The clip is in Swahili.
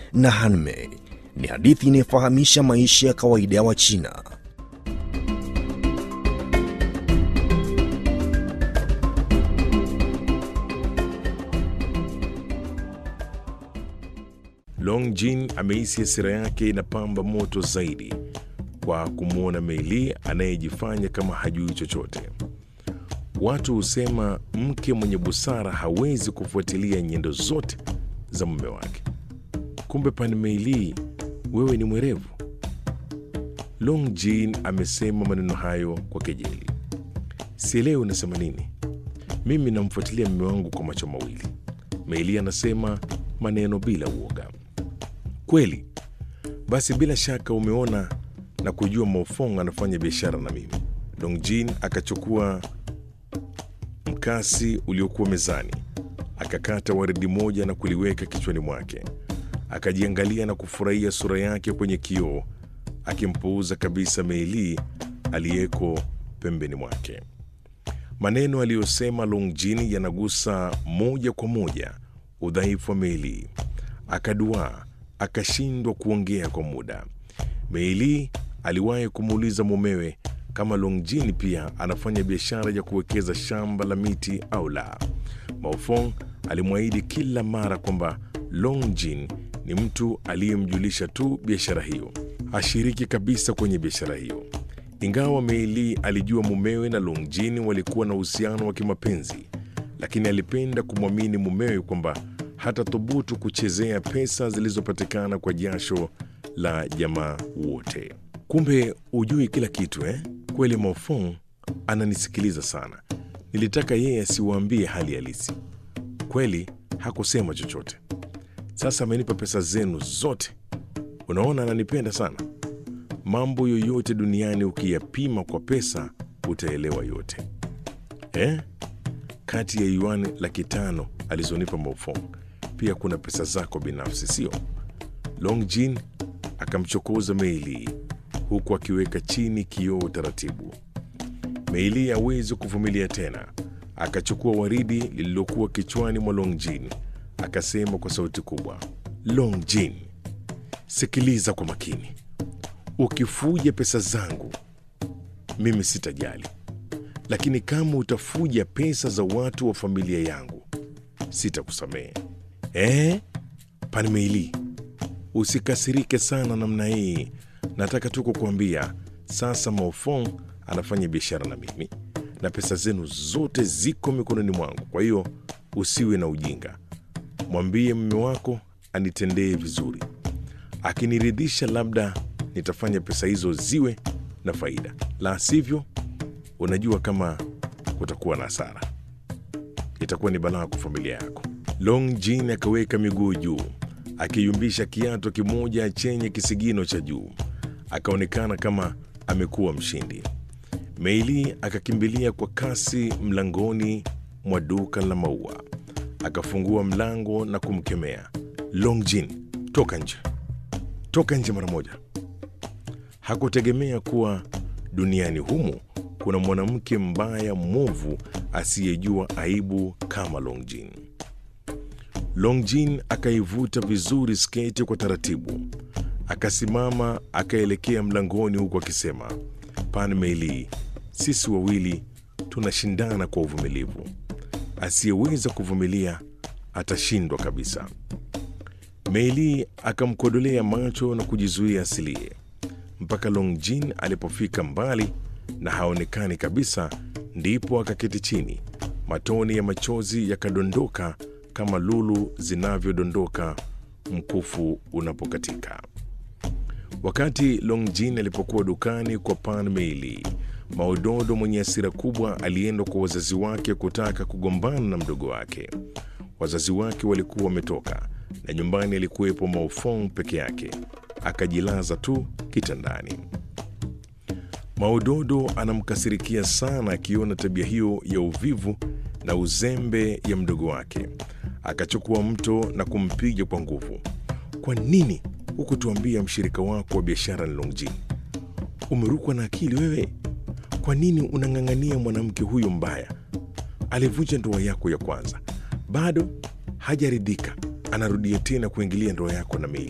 na Hanmei ni hadithi inayofahamisha maisha ya kawaida ya Wachina. Long Jin amehisi hasira yake inapamba moto zaidi kwa kumwona Meili anayejifanya kama hajui chochote. Watu husema mke mwenye busara hawezi kufuatilia nyendo zote za mume wake. Kumbe Pan Meili, wewe ni mwerevu. Long Jin amesema maneno hayo kwa kejeli. Sielewi unasema nini. Mimi namfuatilia mume wangu kwa macho mawili. Meili anasema maneno bila uoga. Kweli? Basi bila shaka umeona na kujua Mofong anafanya biashara na mimi. Longjin akachukua mkasi uliokuwa mezani, akakata waridi moja na kuliweka kichwani mwake. Akajiangalia na kufurahia sura yake kwenye kioo, akimpuuza kabisa Meili aliyeko pembeni mwake. Maneno aliyosema Longjin yanagusa moja kwa moja udhaifu wa Meili. Akaduaa, akashindwa kuongea kwa muda. Meili aliwahi kumuuliza mumewe kama Longjin pia anafanya biashara ya kuwekeza shamba la miti au la. Maofong alimwahidi kila mara kwamba Longjin ni mtu aliyemjulisha tu biashara hiyo, hashiriki kabisa kwenye biashara hiyo. Ingawa Meili alijua mumewe na Longjin walikuwa na uhusiano wa kimapenzi, lakini alipenda kumwamini mumewe kwamba hata thubutu kuchezea pesa zilizopatikana kwa jasho la jamaa wote. Kumbe hujui kila kitu eh? Kweli Mofong ananisikiliza sana. Nilitaka yeye asiwaambie hali halisi. Kweli hakusema chochote. Sasa amenipa pesa zenu zote. Unaona, ananipenda sana. Mambo yoyote duniani ukiyapima kwa pesa utaelewa yote eh? Kati ya yuani laki tano alizonipa Mofong pia kuna pesa zako binafsi, sio? Longjin akamchokoza Meili huku akiweka chini kioo taratibu. Meili hawezi kuvumilia tena, akachukua waridi lililokuwa kichwani mwa Longjin akasema kwa sauti kubwa, Longjin, sikiliza kwa makini. Ukifuja pesa zangu mimi sitajali, lakini kama utafuja pesa za watu wa familia yangu sitakusamehe. Eh, Pan Meili, usikasirike sana namna hii. Nataka tu kukuambia sasa, Maofong anafanya biashara na mimi na pesa zenu zote ziko mikononi mwangu. Kwa hiyo usiwe na ujinga, mwambie mume wako anitendee vizuri. Akiniridhisha, labda nitafanya pesa hizo ziwe na faida, la sivyo, unajua kama kutakuwa na hasara, itakuwa ni balaa kwa familia yako. Long Jin akaweka miguu juu akiyumbisha kiato kimoja chenye kisigino cha juu, akaonekana kama amekuwa mshindi. Meili akakimbilia kwa kasi mlangoni mwa duka la maua, akafungua mlango na kumkemea Long Jin, toka nje, toka nje mara moja. Hakutegemea kuwa duniani humu kuna mwanamke mbaya mwovu asiyejua aibu kama Long Jin. Longjin akaivuta vizuri sketi kwa taratibu, akasimama akaelekea mlangoni huku akisema, Pan Meili, sisi wawili tunashindana kwa uvumilivu. Asiyeweza kuvumilia atashindwa kabisa. Meili akamkodolea macho na kujizuia asilie mpaka Longjin alipofika mbali na haonekani kabisa, ndipo akaketi chini. Matone ya machozi yakadondoka kama lulu zinavyodondoka mkufu unapokatika. Wakati Longjin alipokuwa dukani kwa Pan Meili, Maododo mwenye hasira kubwa alienda kwa wazazi wake kutaka kugombana na mdogo wake. Wazazi wake walikuwa wametoka na nyumbani alikuwepo Maofong peke yake, akajilaza tu kitandani. Maododo anamkasirikia sana akiona tabia hiyo ya uvivu na uzembe ya mdogo wake. Akachukua mto na kumpiga kwa nguvu. Kwa nini hukutuambia mshirika wako wa biashara ni Longjin? Umerukwa na akili wewe? Kwa nini unang'ang'ania mwanamke huyo mbaya? Alivunja ndoa yako ya kwanza, bado hajaridhika, anarudia tena kuingilia ndoa yako na Mei.